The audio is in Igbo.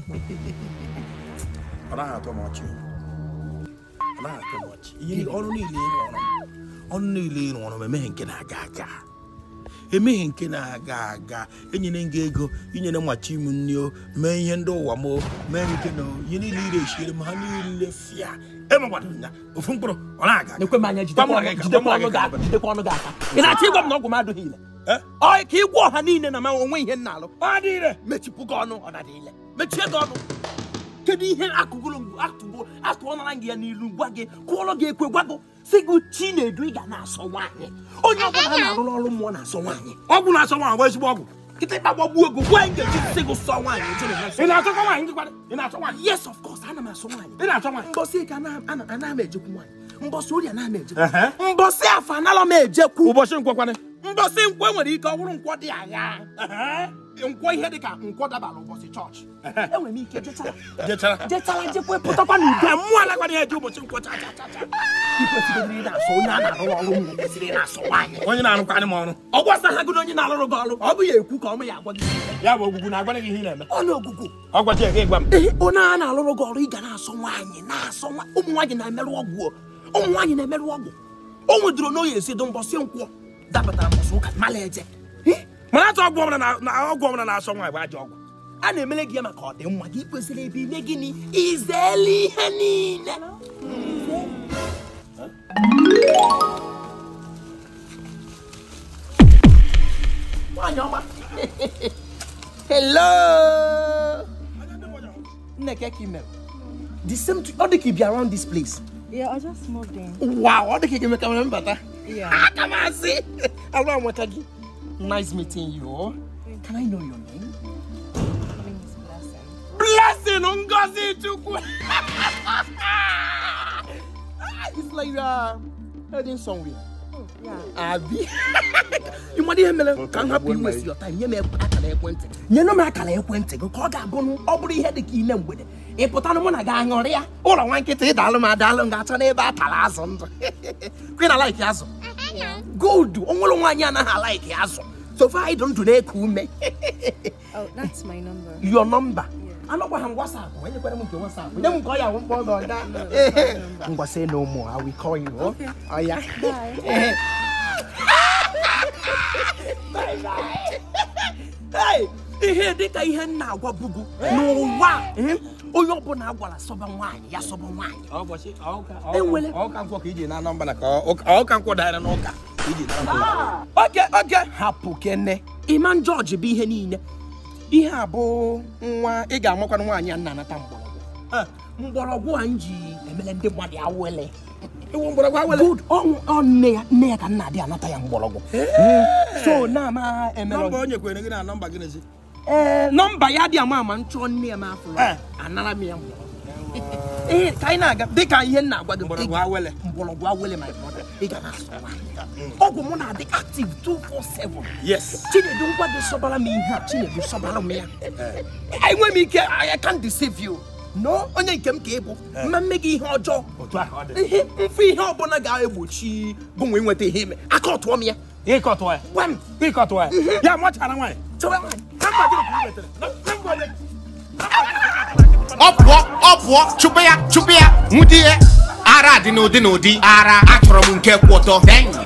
ọ naghị atọ m ọchị ọ naghị atọ m ọchị ihe niile- ọrụ niile ị rụọrọ m ọrụ niile ị rụọrọ m emeghị nke na-aga aga emeghị nke na-aga aga enyere m gị ego inyere machi m nri o mee ihe ndị ụwa m o mee nke na ihe niile ire esiere m ha niile fịa emegbado ya ofu mkpụrụ ọ na-aga aga. ekwe m anya jidekwa Gwa m ọnụ- aga, jidekwa gwa m ọnụ gị aga. aka jidekwa ọnụ gị aka ị na-achọ ịgwa m na ọgwụ m adịghị ile Eh? ọ ka ịgwa ọha niile na ma onwe ihe m na-alụ Ọ dị ire. mechipụ gị ọnụ ọ na-adị ile mechie gị ọnụ kedu ihe akụgụrụ atụgo atụọnara gị ya n'ilu gwa gị kụọrọ gị ekwe gwa gị si gị chi na-edu ị ga na-asọ nwaanyị onye ọbụla a na-arụrụ ọrụ mmụọ na-asọ nwaanyị ọgwụ na-asọ nwa agba ezigbo ọgwụ kịtịkpa gbagbuo ego gwa anyị ga-eji si gị sọ nwaanyị eje na ị na-achọkwa nwaanyị ngịkwa ị na-achọ nwaanyị yes of course ana m asọ nwaanyị ị na-achọ nwaanyị mbọsị ike ana m ejekwu nwaanyị mbọsị orie ana m Ehe. ejekwu mbọsị afọ anala m ejekwu ụbọchị nkwekwanị mbọsị nkwọ nwere ike ọ bụrụ nkwọ dị agha nkwọ ihe dị ka nkwọ dabara ụbọchị chọọchị enwere m ike jechara jechara jechara jekwe pụtakwa n'udo ka mmụọ alakwana ya eji ụbọchị nkwọ cha cha cha cha ikwesịrị ị na-asọ onye a na-arụ ọrụ nwụ kwesịrị ị na-asọ nwaanyị onye na-arụkwanị m ọrụ ọ gwasa ha gụrụ onye na-alụrụ gị ọrụ ọ bụ ya ekwu ka ọmụ ya agwa gị ya bụ ogwugwu na-agwana gị ihe ị na-eme ọnụ ọgụgụ ọ gwachi ya gị gwa m ee onye a na-alụrụ gị ọrụ ị ga na-asọ nwaanyị na-asọ nwa ụmụ nwaanyị na-emerụ ọgwụ o. ụmụ nwaanyị na-emerụ ọgwụ o nwedoro n'oyi esi do mbọsị nkwọ dapụtara mbọsị ụka mala eje Eh, mana atụ ọgwụ ọbụla na- na ọgwụ ọbụla na-asọ nwaanyị bụ ajọ ọgwụ a na-emere gị ya maka ọdịmma gị kwesịrị ebe ime gịnị izeli ihe niile Nwaanyị ọma. Hello. Nneke ka ị mere. The same thing- ọ dị ka ị bịa around this place. Yeah, I just moved in. Wow, ọ dị ka ị ga-eme ka m mbata. Yeah. Aka m asị. Arụ amata gị. Nice meeting you. Can I know your name? My name is Blessing. Blessing Ngozi Chukwu. It's like you are heading somewhere. Oh, yeah. Abi. Ị nwere ihe mere ka m hapụ iwesi your time nye m ekwe- akara ekwentị nyenụ m akara ekwentị gị ka ọ ga-abụ ọ bụrụ ihe dị ka ime mgbede ị pụtanụ mụ na gị aṅụrịa ụlọ nwa nkịta ịdalụ m adalụ m ga-achọ n'ebe a tara azụ ndụ kwe na laiki azụ gold o nwere nwaanyị anaghị alaiki azụ sofa anyị dụ ndụ na-eku ume Oh, that's my number. your number anọkwa ha m WhatsApp enyekwara m nke WhatsApp nye m nke ọ ya mkpọ gị ọga ngwa say no more I will call you oh. Oh, yeah. Bye. Bye bye. Hey, ihe dịka ihe m na-agwa bugu n'ụwa eh, onye ọbụla agwara sọba nwaanyị ya sọba nwaanyị ụbọchị Enwele. ọka nkwọ ka iji na nọmba na ka ọ- ọka nkwọ dara n'ụka ka iji na nọmba oge oge hapụ kene Iman George bụ ihe niile ihe a bụ nwa ị ga-amakwana nwaanyị a na-anata mgbọrọgwụ Eh, mgbọrọgwụ a m ji emele ndị mmadụ awele ewu mgbọrọgwụ awele Good. Ọ ọ nne ya nne ya ka nna adị anata ya mgbọrọgwụ so na-ama emere nọmba o nyekwere gị na nọmba gị n'ezi ee nọmba ya dị ama ama nchọ nne ya ma afọ Eh. anara m ya mgbọrọgwụ ee ka anyị na-aga dịka ihe m na-agwa gị mgbọrọgwụ awele mgbọrọgwụ awele my brother ị ga na-asọ nwaanyị ọgwụ m na-adị active 247 yes chinedu ngwa gị sọbara m ihe a chinedu sọbara m ya enwe m ike I can't deceive you no onye nke m ka ị bụ mma mme gị ihe ọjọọ otu ahụ ọ dị ihe mfe ihe ọbụla ga-egbochi gụnwe nweta ihe ime aka ọtụọ m ya ịkọtụ ya gwa m ịkọtụ ya ya machara nwaanyị chọwa nwaanyị nọmba gị ka ị wetere nọmba onye ọ pụọ ọ pụọ chụpụ ya chụpụ ya nwụdie ara dị n'ụdị n'ụdị ara achọrọ m nke kwụ ọtọ Thank you.